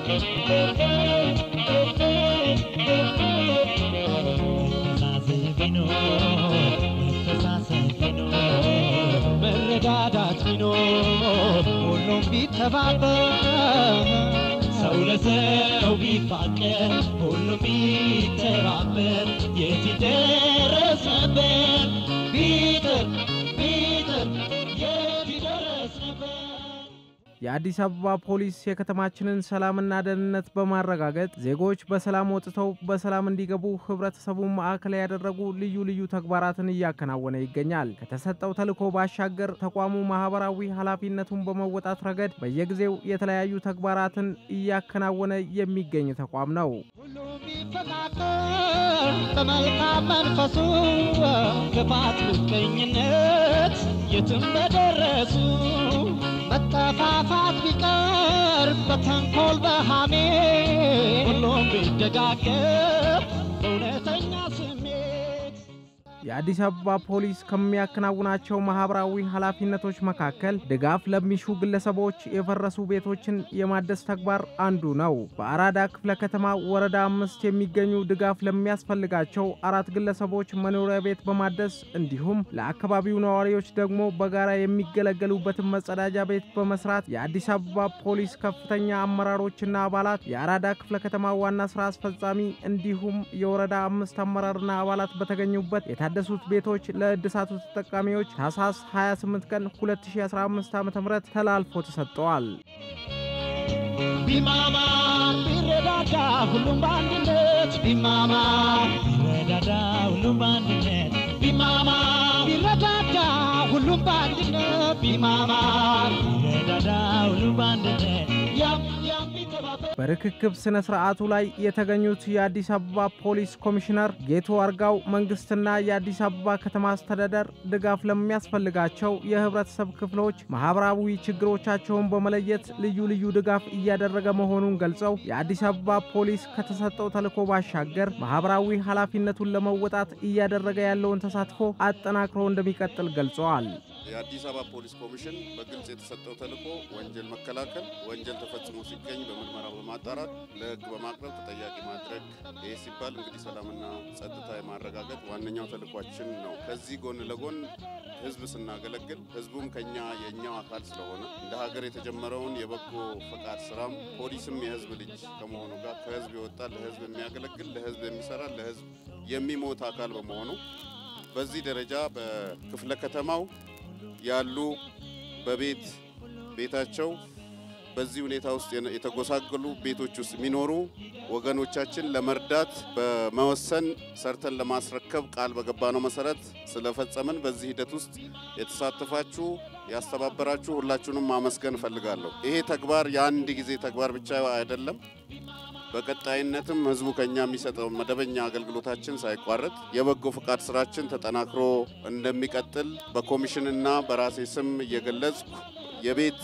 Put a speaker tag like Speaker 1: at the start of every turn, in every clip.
Speaker 1: መተሳሰብ ቢኖር መተሳሰብ ቢኖር መረዳዳት ቢኖር ሁሉም ቢተባበር ሰው ለሰው ቢፋቀር ሁሉም ቢተባበር የት ይደረስ ነበር ቢጥር ቢጥር የት ይደረስ ነበር
Speaker 2: የአዲስ አበባ ፖሊስ የከተማችንን ሰላምና ደህንነት በማረጋገጥ ዜጎች በሰላም ወጥተው በሰላም እንዲገቡ ህብረተሰቡን ማዕከል ያደረጉ ልዩ ልዩ ተግባራትን እያከናወነ ይገኛል። ከተሰጠው ተልዕኮ ባሻገር ተቋሙ ማህበራዊ ኃላፊነቱን በመወጣት ረገድ በየጊዜው የተለያዩ ተግባራትን እያከናወነ የሚገኝ ተቋም ነው።
Speaker 1: ሁሉም ቢፈቃቀር በመልካም መንፈሱ ክፋት፣ ምቀኝነት የትም በደረሱ መጠፋፋት ቢቀር በተንኮል በሃሜ ሁሉም ቢደጋገፍ በእውነተኛ ስሜት
Speaker 2: የአዲስ አበባ ፖሊስ ከሚያከናውናቸው ማህበራዊ ኃላፊነቶች መካከል ድጋፍ ለሚሹ ግለሰቦች የፈረሱ ቤቶችን የማደስ ተግባር አንዱ ነው። በአራዳ ክፍለ ከተማ ወረዳ አምስት የሚገኙ ድጋፍ ለሚያስፈልጋቸው አራት ግለሰቦች መኖሪያ ቤት በማደስ እንዲሁም ለአካባቢው ነዋሪዎች ደግሞ በጋራ የሚገለገሉበትን መጸዳጃ ቤት በመስራት የአዲስ አበባ ፖሊስ ከፍተኛ አመራሮችና አባላት የአራዳ ክፍለ ከተማ ዋና ስራ አስፈጻሚ እንዲሁም የወረዳ አምስት አመራርና አባላት በተገኙበት የታደሱት ቤቶች ለእድሳቱ ተጠቃሚዎች ታህሳስ 28 ቀን 2015 ዓ.ም ተላልፎ ተሰጥተዋል።
Speaker 1: ቢማማ ቢረዳዳ ሁሉም በአንድነት ቢማማ ቢረዳዳ ሁሉም በአንድነት ቢማማ ቢረዳዳ ሁሉም በአንድነት ቢማማ ቢረዳዳ ሁሉም በአንድነት ያም ያም ቢተባበር
Speaker 2: በርክክብ ስነ ስርዓቱ ላይ የተገኙት የአዲስ አበባ ፖሊስ ኮሚሽነር ጌቱ አርጋው መንግስትና የአዲስ አበባ ከተማ አስተዳደር ድጋፍ ለሚያስፈልጋቸው የህብረተሰብ ክፍሎች ማህበራዊ ችግሮቻቸውን በመለየት ልዩ ልዩ ድጋፍ እያደረገ መሆኑን ገልጸው የአዲስ አበባ ፖሊስ ከተሰጠው ተልዕኮ ባሻገር ማህበራዊ ኃላፊነቱን ለመወጣት እያደረገ ያለውን ተሳትፎ አጠናክሮ እንደሚቀጥል ገልጸዋል።
Speaker 3: የአዲስ አበባ ፖሊስ ኮሚሽን በግልጽ የተሰጠው ተልዕኮ ወንጀል መከላከል፣ ወንጀል ተፈጽሞ ሲገኝ በምርመራ በማጣራት ለህግ በማቅረብ ተጠያቂ ማድረግ። ይህ ሲባል እንግዲህ ሰላምና ጸጥታ የማረጋገጥ ዋነኛው ተልዕኳችን ነው። ከዚህ ጎን ለጎን ህዝብ ስናገለግል ህዝቡም ከኛ የእኛው አካል ስለሆነ እንደ ሀገር የተጀመረውን የበጎ ፈቃድ ስራም ፖሊስም የህዝብ ልጅ ከመሆኑ ጋር ከህዝብ የወጣ ለህዝብ የሚያገለግል ለህዝብ የሚሰራ ለህዝብ የሚሞት አካል በመሆኑ በዚህ ደረጃ በክፍለ ከተማው ያሉ በቤት ቤታቸው በዚህ ሁኔታ ውስጥ የተጎሳቀሉ ቤቶች ውስጥ የሚኖሩ ወገኖቻችን ለመርዳት በመወሰን ሰርተን ለማስረከብ ቃል በገባነው መሰረት ስለፈጸምን በዚህ ሂደት ውስጥ የተሳተፋችሁ ያስተባበራችሁ ሁላችሁንም ማመስገን እፈልጋለሁ። ይሄ ተግባር የአንድ ጊዜ ተግባር ብቻ አይደለም። በቀጣይነትም ህዝቡ ከኛ የሚሰጠው መደበኛ አገልግሎታችን ሳይቋረጥ የበጎ ፈቃድ ስራችን ተጠናክሮ እንደሚቀጥል በኮሚሽንና በራሴ ስም እየገለጽኩ የቤት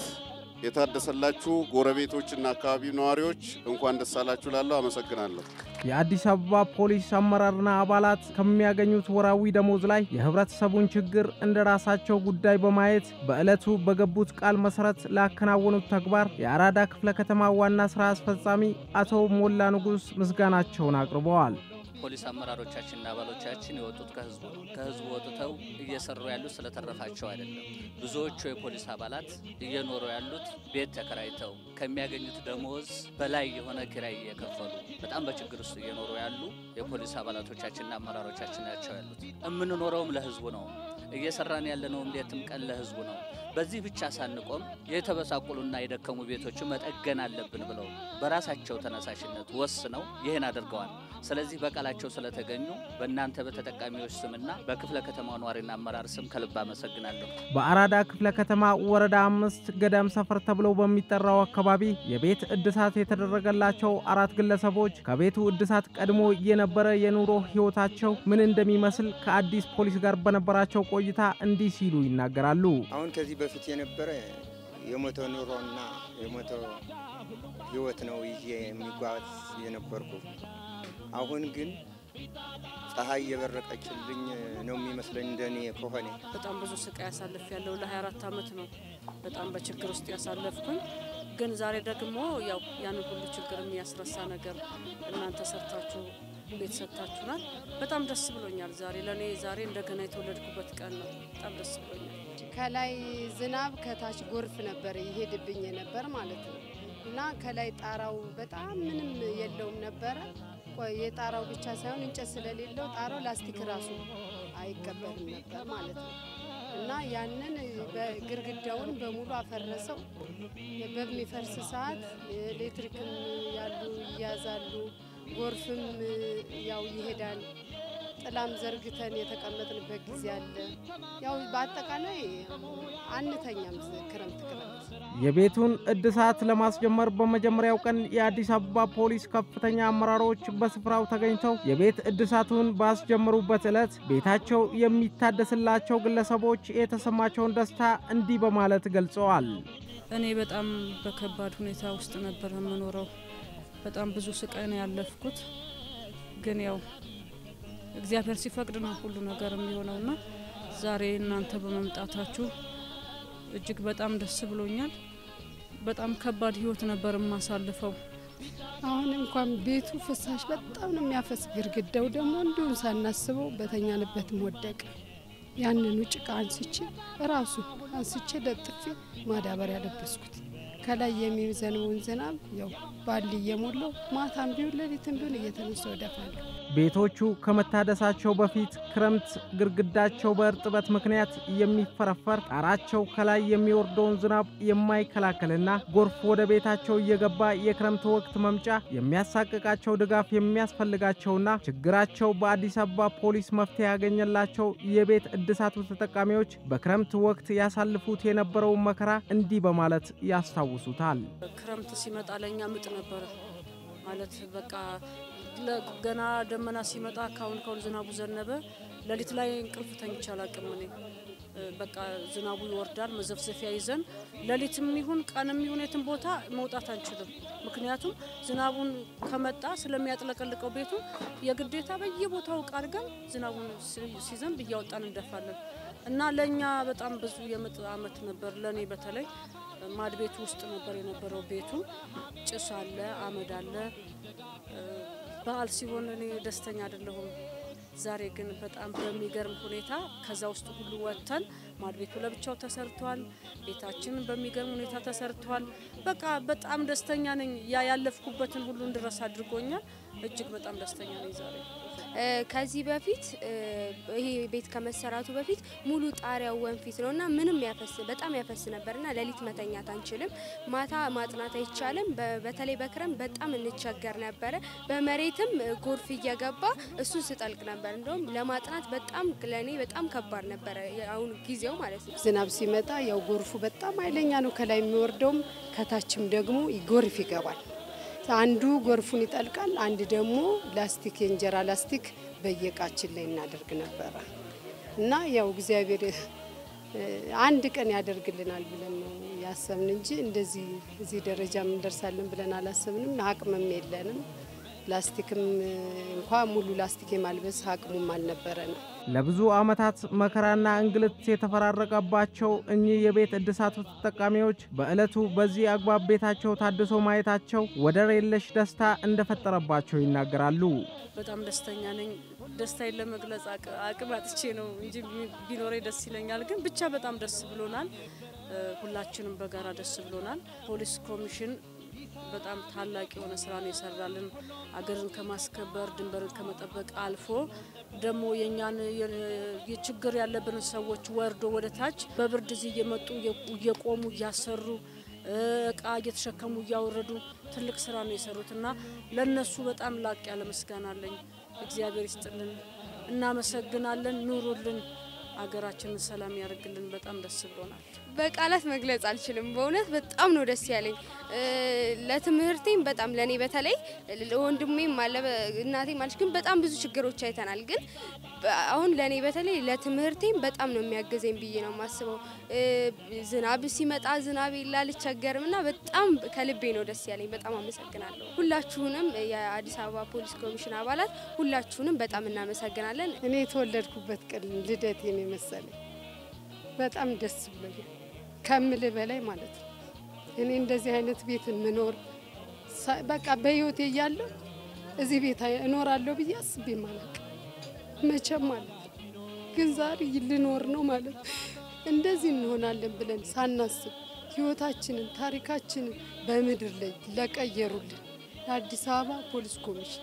Speaker 3: የታደሰላችሁ ጎረቤቶችና አካባቢው ነዋሪዎች እንኳን ደስ አላችሁ ላለሁ አመሰግናለሁ።
Speaker 2: የአዲስ አበባ ፖሊስ አመራርና አባላት ከሚያገኙት ወራዊ ደሞዝ ላይ የህብረተሰቡን ችግር እንደ ራሳቸው ጉዳይ በማየት በዕለቱ በገቡት ቃል መሰረት ላከናወኑት ተግባር የአራዳ ክፍለ ከተማ ዋና ስራ አስፈጻሚ አቶ ሞላ ንጉስ ምስጋናቸውን አቅርበዋል።
Speaker 4: ፖሊስ አመራሮቻችንና አባሎቻችን የወጡት ከህዝቡ ነው። ከህዝቡ ወጥተው እየሰሩ ያሉት ስለተረፋቸው አይደለም። ብዙዎቹ የፖሊስ አባላት እየኖሩ ያሉት ቤት ተከራይተው ከሚያገኙት ደሞዝ በላይ የሆነ ኪራይ እየከፈሉ በጣም በችግር ውስጥ እየኖሩ ያሉ የፖሊስ አባላቶቻችንና አመራሮቻችን ናቸው ያሉት። የምንኖረውም ለህዝቡ ነው። እየሰራን ያለነውም ሌትም ቀን ለህዝቡ ነው። በዚህ ብቻ ሳንቆም የተበሳቆሉና የደከሙ ቤቶችን መጠገን አለብን ብለው በራሳቸው ተነሳሽነት ወስነው ይህን አድርገዋል። ስለዚህ በቃላቸው ስለተገኙ በእናንተ በተጠቃሚዎች ስምና በክፍለ ከተማው ነዋሪና አመራር ስም ከልብ አመሰግናለሁ።
Speaker 2: በአራዳ ክፍለ ከተማ ወረዳ አምስት ገዳም ሰፈር ተብሎ በሚጠራው አካባቢ የቤት እድሳት የተደረገላቸው አራት ግለሰቦች ከቤቱ እድሳት ቀድሞ የነበረ የኑሮ ህይወታቸው ምን እንደሚመስል ከአዲስ ፖሊስ ጋር በነበራቸው ቆይታ እንዲህ ሲሉ ይናገራሉ።
Speaker 5: አሁን ከዚህ በፊት የነበረ የሞተ ኑሮና የሞተ ህይወት ነው ይዤ የሚጓዝ የነበርኩ። አሁን ግን ፀሐይ የበረቀችልኝ ነው የሚመስለኝ እንደኔ ከሆነ
Speaker 6: በጣም ብዙ ስቃይ ያሳልፍ ያለው ለ24 ዓመት ነው። በጣም በችግር ውስጥ ያሳለፍኩኝ ግን ዛሬ ደግሞ ያው ያንን ሁሉ ችግር የሚያስረሳ ነገር እናንተ ሰርታችሁ ቤት ሰጥታችሁናል። በጣም ደስ ብሎኛል። ዛሬ ለእኔ ዛሬ እንደገና የተወለድኩበት ቀን ነው። በጣም ደስ ብሎኛል።
Speaker 7: ከላይ ዝናብ ከታች ጎርፍ ነበር ይሄድብኝ ነበር ማለት ነው እና ከላይ ጣራው በጣም ምንም የለውም ነበረ። ቆይ የጣራው ብቻ ሳይሆን እንጨት ስለሌለው ጣራው ላስቲክ ራሱ አይቀበልም ነበር ማለት ነው እና ያንን በግርግዳውን በሙሉ አፈረሰው። በሚፈርስ ሰዓት ኤሌክትሪክም ያሉ ይያዛሉ፣ ጎርፍም ያው ይሄዳል። ጥላም ዘርግተን የተቀመጥንበት ጊዜ አለ። ያው በአጠቃላይ አንተኛም ክረምት ክረምት
Speaker 2: የቤቱን እድሳት ለማስጀመር በመጀመሪያው ቀን የአዲስ አበባ ፖሊስ ከፍተኛ አመራሮች በስፍራው ተገኝተው የቤት እድሳቱን ባስጀመሩበት ዕለት ቤታቸው የሚታደስላቸው ግለሰቦች የተሰማቸውን ደስታ እንዲህ በማለት ገልጸዋል።
Speaker 6: እኔ በጣም በከባድ ሁኔታ ውስጥ ነበር የምኖረው። በጣም ብዙ ስቃይ ነው ያለፍኩት። ግን ያው እግዚአብሔር ሲፈቅድ ነው ሁሉ ነገር የሚሆነውና ዛሬ እናንተ በመምጣታችሁ እጅግ በጣም ደስ ብሎኛል። በጣም ከባድ ህይወት ነበር የማሳልፈው።
Speaker 7: አሁን እንኳን ቤቱ ፍሳሽ በጣም ነው የሚያፈስ። ግድግዳው ደግሞ እንዲሁም ሳናስበው በተኛንበትም ወደቀ። ያንኑ ጭቃ አንስቼ ራሱ አንስቼ ለጥፌ ማዳበሪያ ለበስኩት። ከላይ የሚዘንበውን ዝናብ ያው ባል እየሞላው ማታም ቢሆን ሌሊትም ቢሆን እየተነሳው እደፋለሁ።
Speaker 2: ቤቶቹ ከመታደሳቸው በፊት ክረምት ግድግዳቸው በእርጥበት ምክንያት የሚፈረፈር ጣራቸው ከላይ የሚወርደውን ዝናብ የማይከላከልና ጎርፍ ወደ ቤታቸው እየገባ የክረምት ወቅት መምጫ የሚያሳቅቃቸው ድጋፍ የሚያስፈልጋቸውና ችግራቸው በአዲስ አበባ ፖሊስ መፍትሄ ያገኘላቸው የቤት እድሳቱ ተጠቃሚዎች በክረምት ወቅት ያሳልፉት የነበረውን መከራ እንዲህ በማለት ያስታውሱታል።
Speaker 6: ክረምት ሲመጣ ለእኛ ምጥ ነበረ ማለት በቃ ለ- ገና ደመና ሲመጣ ካሁን ካሁን ዝናቡ ዘነበ። ሌሊት ላይ እንቅልፍ ተኝቼ አላቅም እኔ እ፣ በቃ ዝናቡ ይወርዳል። መዘፍዘፊያ ይዘን ሌሊትም ይሁን ቀንም ይሁን የትም ቦታ መውጣት አንችልም። ምክንያቱም ዝናቡን ከመጣ ስለሚያጥለቀልቀው ቤቱ የግዴታ በየቦታው እቃ አድርገን ዝናቡን ሲ- ሲዘንብ እያወጣን እንደፋለን እና ለእኛ በጣም ብዙ የምጥ አመት ነበር። ለእኔ በተለይ ማድ ቤቱ ውስጥ ነበር የነበረው ቤቱ። ጭስ አለ፣ አመድ አለ። እ፣ በዓል ሲሆን እኔ ደስተኛ አይደለሁም። ዛሬ ግን በጣም በሚገርም ሁኔታ ከዛ ውስጥ ሁሉ ወጥተን ማድ ቤቱ ለብቻው ተሰርቷል። ቤታችን በሚገርም ሁኔታ ተሰርቷል። በቃ በጣም ደስተኛ ነኝ። ያ ያለፍኩበትን ሁሉ እንድረስ አድርጎኛል። እጅግ በጣም ደስተኛ ነኝ ዛሬ።
Speaker 8: እ፣ ከዚህ በፊት እ፣ ይሄ ቤት ከመሰራቱ በፊት ሙሉ ጣሪያው ወንፊት ነው እና ምንም ያፈስ በጣም ያፈስ ነበር እና ሌሊት መተኛት አንችልም። ማታ ማጥናት አይቻልም። በ- በተለይ በክረም በጣም እንቸገር ነበረ። በመሬትም እ፣ ጎርፍ እየገባ እሱን ስጠልቅ ነበር። እንደውም ለማጥናት በጣም ለእኔ በጣም ከባድ ነበረ። አሁን ጊዜው ማለት ነው።
Speaker 7: ዝናብ ሲመጣ ያው ጎርፉ በጣም ኃይለኛ ነው። ከላይ የሚወርደውም ከታችም ደግሞ ጎርፍ ይገባል። አንዱ ጎርፉን ይጠልቃል፣ አንድ ደግሞ ላስቲክ የእንጀራ ላስቲክ በየእቃችን ላይ እናደርግ ነበረ እና ያው እግዚአብሔር እ፣ አንድ ቀን ያደርግልናል ብለን ነው ያሰብን እንጂ እንደዚህ እዚህ ደረጃ እንደርሳለን ብለን አላሰብንም። አቅምም የለንም። ላስቲክም እ፣ እንኳ ሙሉ ላስቲክ የማልበስ አቅሙም አልነበረንም።
Speaker 2: ለብዙ ዓመታት መከራና እንግልት የተፈራረቀባቸው እኚህ የቤት እድሳቱ ተጠቃሚዎች በዕለቱ በዚህ አግባብ ቤታቸው ታድሶ ማየታቸው ወደር የለሽ ደስታ እንደፈጠረባቸው ይናገራሉ።
Speaker 6: በጣም ደስተኛ ነኝ። ደስታዬን ለመግለጽ አቅ- አቅም አጥቼ ነው እንጂ ቢ- ቢኖረኝ ደስ ይለኛል። ግን ብቻ በጣም ደስ ብሎናል። እ፣ ሁላችንም በጋራ ደስ ብሎናል። ፖሊስ ኮሚሽን በጣም ታላቅ የሆነ ስራ ነው የሰራልን። አገርን ከማስከበር ድንበርን ከመጠበቅ አልፎ ደግሞ የእኛን የ- ችግር ያለብንን ሰዎች ወርዶ ወደ ታች በብርድ እዚህ እየመጡ እየ- እየቆሙ እያሰሩ እ፣ እቃ እየተሸከሙ እያወረዱ ትልቅ ስራ ነው የሰሩት እና ለነሱ በጣም ላቅ ያለ ምስጋና አለኝ። እግዚአብሔር ይስጥልን፣ እናመሰግናለን። ኑሩልን፣ አገራችንን ሰላም ያደርግልን። በጣም ደስ ብሎናል።
Speaker 8: በቃላት መግለጽ አልችልም። በእውነት በጣም ነው ደስ ያለኝ። እ፣ ለትምህርቴም በጣም ለእኔ በተለይ ለወንድሜም አለ እናቴም አለች፣ ግን በጣም ብዙ ችግሮች አይተናል። ግን በ- አሁን ለእኔ በተለይ ለትምህርቴም በጣም ነው የሚያገዘኝ ብዬ ነው የማስበው። እ፣ ዝናብ ሲመጣ ዝናብ የለ አልቸገርም እና በጣም ከልቤ ነው ደስ ያለኝ። በጣም አመሰግናለሁ። ሁላችሁንም የአዲስ አበባ ፖሊስ ኮሚሽን አባላት ሁላችሁንም በጣም እናመሰግናለን።
Speaker 7: እኔ የተወለድኩበት ቀን ልደቴን የመሰለኝ በጣም ደስ ብሎኛል ከምልህ በላይ ማለት ነው። እኔ እንደዚህ አይነት ቤት የምኖር ሳ- በቃ በህይወቴ እያለሁ እዚህ ቤት አይ- እኖራለሁ ብዬ አስቤ ማለቅ መቼም ማለት ነው። ግን ዛሬ ልኖር ነው ማለት ነው። እንደዚህ እንሆናለን ብለን ሳናስብ ህይወታችንን ታሪካችንን በምድር ላይ ለቀየሩልን የአዲስ አበባ ፖሊስ ኮሚሽን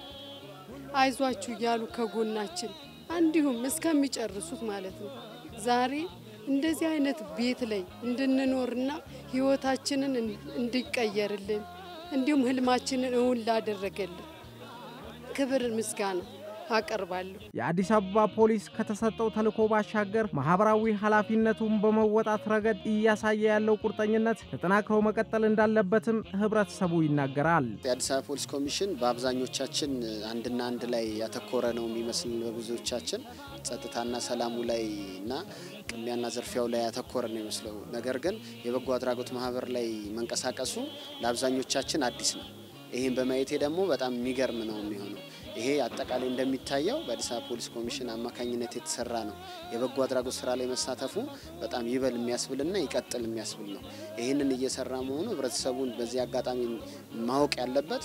Speaker 7: አይዟችሁ እያሉ ከጎናችን እንዲሁም እስከሚጨርሱት ማለት ነው። ዛሬ እንደዚህ አይነት ቤት ላይ እንድንኖርና ህይወታችንን እን- እንዲቀየርልን እንዲሁም ህልማችንን እውን ላደረገልን ክብር ምስጋና አቀርባለሁ።
Speaker 2: የአዲስ አበባ ፖሊስ ከተሰጠው ተልዕኮ ባሻገር ማህበራዊ ኃላፊነቱን በመወጣት ረገድ እያሳየ ያለው ቁርጠኝነት ተጠናክሮ መቀጠል እንዳለበትም ህብረተሰቡ ይናገራል።
Speaker 9: የአዲስ አበባ ፖሊስ ኮሚሽን በአብዛኞቻችን አንድና አንድ ላይ ያተኮረ ነው የሚመስል በብዙዎቻችን ጸጥታና ሰላሙ ላይ እና ቅሚያና ዝርፊያው ላይ ያተኮረ ነው የሚመስለው። ነገር ግን የበጎ አድራጎት ማህበር ላይ መንቀሳቀሱ ለአብዛኞቻችን አዲስ ነው። ይህን በማየቴ ደግሞ በጣም የሚገርም ነው የሚሆነው። ይሄ አጠቃላይ እንደሚታየው በአዲስ አበባ ፖሊስ ኮሚሽን አማካኝነት የተሰራ ነው። የበጎ አድራጎት ስራ ላይ መሳተፉ በጣም ይበል የሚያስብልና ይቀጥል የሚያስብል ነው። ይህንን እየሰራ መሆኑ ህብረተሰቡን በዚህ አጋጣሚ ማወቅ ያለበት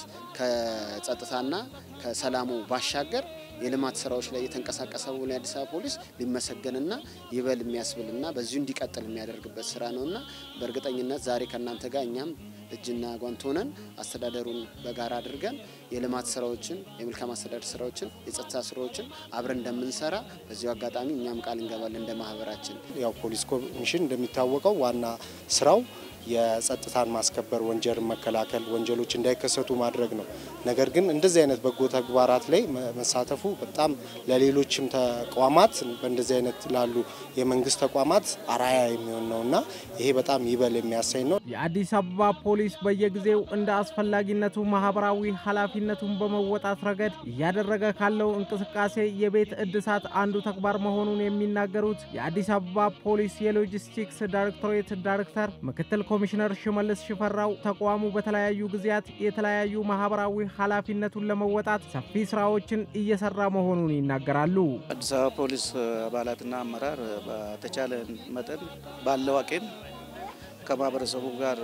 Speaker 9: ከጸጥታና ከሰላሙ ባሻገር የልማት ስራዎች ላይ የተንቀሳቀሰ መሆኑ የአዲስ አበባ ፖሊስ ሊመሰገንና ይበል የሚያስብልና በዚሁ እንዲቀጥል የሚያደርግበት ስራ ነውና በእርግጠኝነት ዛሬ ከእናንተ ጋር እኛም እጅና ጓንት ሆነን አስተዳደሩን በጋራ አድርገን የልማት ስራዎችን፣ የመልካም አስተዳደር ስራዎችን፣ የጸጥታ ስራዎችን አብረን እንደምንሰራ በዚሁ አጋጣሚ እኛም ቃል እንገባለን እንደ ማህበራችን።
Speaker 10: ያው ፖሊስ ኮሚሽን እንደሚታወቀው ዋና ስራው የጸጥታን ማስከበር፣ ወንጀልን መከላከል፣ ወንጀሎች እንዳይከሰቱ ማድረግ ነው። ነገር ግን እንደዚህ አይነት በጎ ተግባራት ላይ መ- መሳተፉ በጣም ለሌሎችም ተቋማት በእንደዚህ አይነት ላሉ የመንግስት ተቋማት አራያ የሚሆን ነው እና ይሄ በጣም ይበል የሚያሰኝ ነው።
Speaker 2: የአዲስ አበባ ፖሊስ በየጊዜው እንደ አስፈላጊነቱ ማህበራዊ ኃላፊነቱን በመወጣት ረገድ እያደረገ ካለው እንቅስቃሴ የቤት እድሳት አንዱ ተግባር መሆኑን የሚናገሩት የአዲስ አበባ ፖሊስ የሎጂስቲክስ ዳይሬክቶሬት ዳይሬክተር ምክትል ኮሚሽነር ሽመልስ ሽፈራው ተቋሙ በተለያዩ ጊዜያት የተለያዩ ማህበራዊ ኃላፊነቱን ለመወጣት ሰፊ ስራዎችን እየሰራ መሆኑን ይናገራሉ።
Speaker 11: አዲስ አበባ ፖሊስ አባላትና አመራር በተቻለ መጠን ባለው አቅም ከማህበረሰቡ ጋር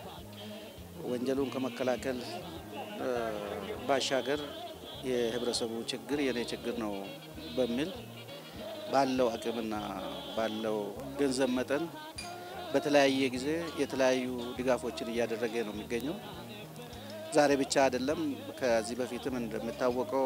Speaker 11: ወንጀሉን ከመከላከል እ፣ ባሻገር የህብረተሰቡ ችግር የኔ ችግር ነው በሚል ባለው አቅምና ባለው ገንዘብ መጠን በተለያየ ጊዜ የተለያዩ ድጋፎችን እያደረገ ነው የሚገኘው። ዛሬ ብቻ አይደለም። ከዚህ በፊትም እንደሚታወቀው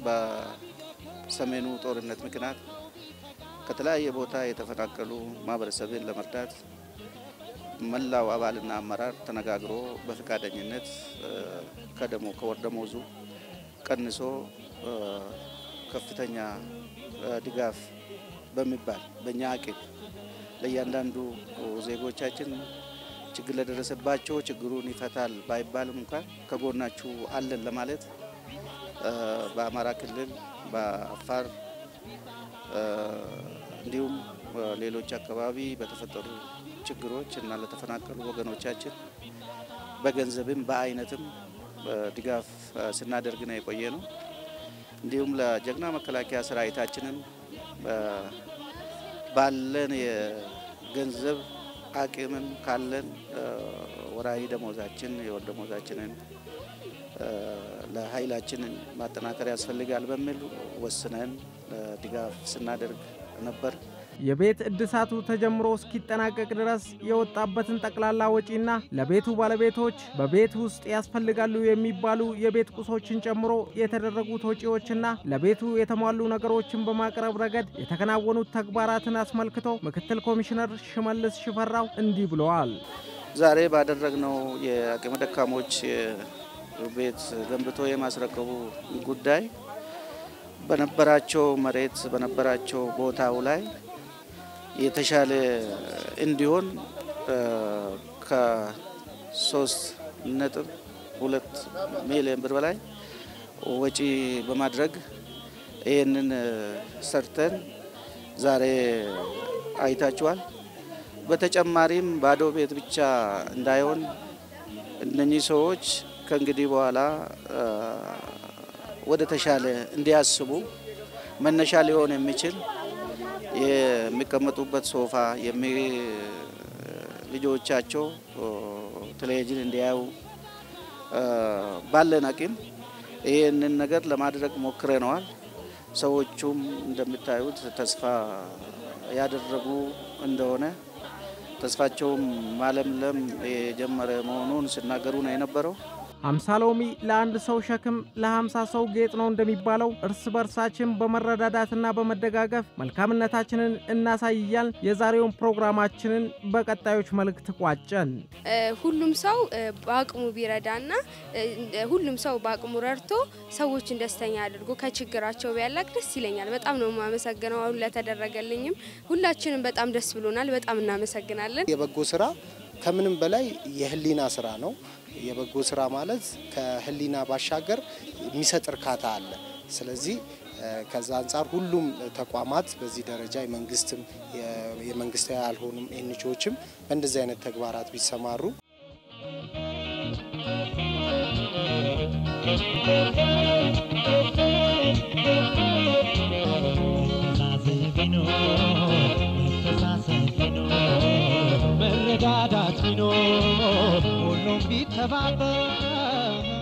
Speaker 11: በሰሜኑ ጦርነት ምክንያት ከተለያየ ቦታ የተፈናቀሉ ማህበረሰብን ለመርዳት መላው አባልና አመራር ተነጋግሮ በፈቃደኝነት እ፣ ከደሞ ከወር ደመወዙ ቀንሶ እ፣ ከፍተኛ እ፣ ድጋፍ በሚባል በእኛ አቅም ለእያንዳንዱ ዜጎቻችን ችግር ለደረሰባቸው ችግሩን ይፈታል ባይባልም እንኳን ከጎናችሁ አለን ለማለት እ፣ በአማራ ክልል በአፋር እ፣ እንዲሁም ሌሎች አካባቢ በተፈጠሩ ችግሮች እና ለተፈናቀሉ ወገኖቻችን በገንዘብም በአይነትም እ፣ ድጋፍ እ፣ ስናደርግ ነው የቆየ ነው። እንዲሁም ለጀግና መከላከያ ሰራዊታችንም እ፣ ባለን የገንዘብ አቅምም ካለን እ፣ ወራዊ ደሞዛችን የወር ደሞዛችንን እ፣ ለኃይላችንን ማጠናከር ያስፈልጋል በሚል ወስነን እ፣ ድጋፍ ስናደርግ ነበር።
Speaker 2: የቤት እድሳቱ ተጀምሮ እስኪጠናቀቅ ድረስ የወጣበትን ጠቅላላ ወጪና ለቤቱ ባለቤቶች በቤት ውስጥ ያስፈልጋሉ የሚባሉ የቤት ቁሶችን ጨምሮ የተደረጉት ወጪዎችና ለቤቱ የተሟሉ ነገሮችን በማቅረብ ረገድ የተከናወኑት ተግባራትን አስመልክቶ ምክትል ኮሚሽነር ሽመልስ ሽፈራው እንዲህ ብለዋል።
Speaker 11: ዛሬ ባደረግነው የአቅመ ደካሞች ቤት ገንብቶ የማስረከቡ ጉዳይ በነበራቸው መሬት በነበራቸው ቦታው ላይ የተሻለ እንዲሆን እ፣ ከሶስት ነጥብ ሁለት ሚሊዮን ብር በላይ ወጪ በማድረግ ይህንን እ፣ ሰርተን ዛሬ አይታችኋል። በተጨማሪም ባዶ ቤት ብቻ እንዳይሆን እነኚህ ሰዎች ከእንግዲህ በኋላ እ፣ ወደ ተሻለ እንዲያስቡ መነሻ ሊሆን የሚችል የሚቀመጡበት ሶፋ የሚ ልጆቻቸው ኦ፣ ቴሌቪዥን እንዲያዩ ባለን አቅም ይህንን ነገር ለማድረግ ሞክረነዋል። ሰዎቹም እንደምታዩት ተስፋ ያደረጉ እንደሆነ ተስፋቸውም ማለምለም የጀመረ መሆኑን ሲናገሩ ነው የነበረው።
Speaker 2: አምሳ ሎሚ ለአንድ ሰው ሸክም ለሀምሳ ሰው ጌጥ ነው እንደሚባለው እርስ በርሳችን በመረዳዳትና በመደጋገፍ መልካምነታችንን እናሳያል። የዛሬውን ፕሮግራማችንን በቀጣዮች መልእክት ቋጨን።
Speaker 8: ሁሉም ሰው በአቅሙ ቢረዳና ሁሉም ሰው በአቅሙ ረድቶ ሰዎችን ደስተኛ አድርጎ ከችግራቸው ቢያላቅ ደስ ይለኛል። በጣም ነው የማመሰግነው አሁን ለተደረገልኝም። ሁላችንም በጣም ደስ ብሎናል። በጣም እናመሰግናለን።
Speaker 10: የበጎ ስራ ከምንም በላይ የህሊና ስራ ነው። የበጎ ስራ ማለት ከህሊና ባሻገር የሚሰጥ እርካታ አለ። ስለዚህ ከዛ አንጻር ሁሉም ተቋማት በዚህ ደረጃ የመንግስትም የመንግስታዊ ያልሆኑም ኤንጂኦዎችም በእንደዚህ አይነት ተግባራት ቢሰማሩ
Speaker 1: መረዳዳት ቢኖር ሁሉም ቢተባበር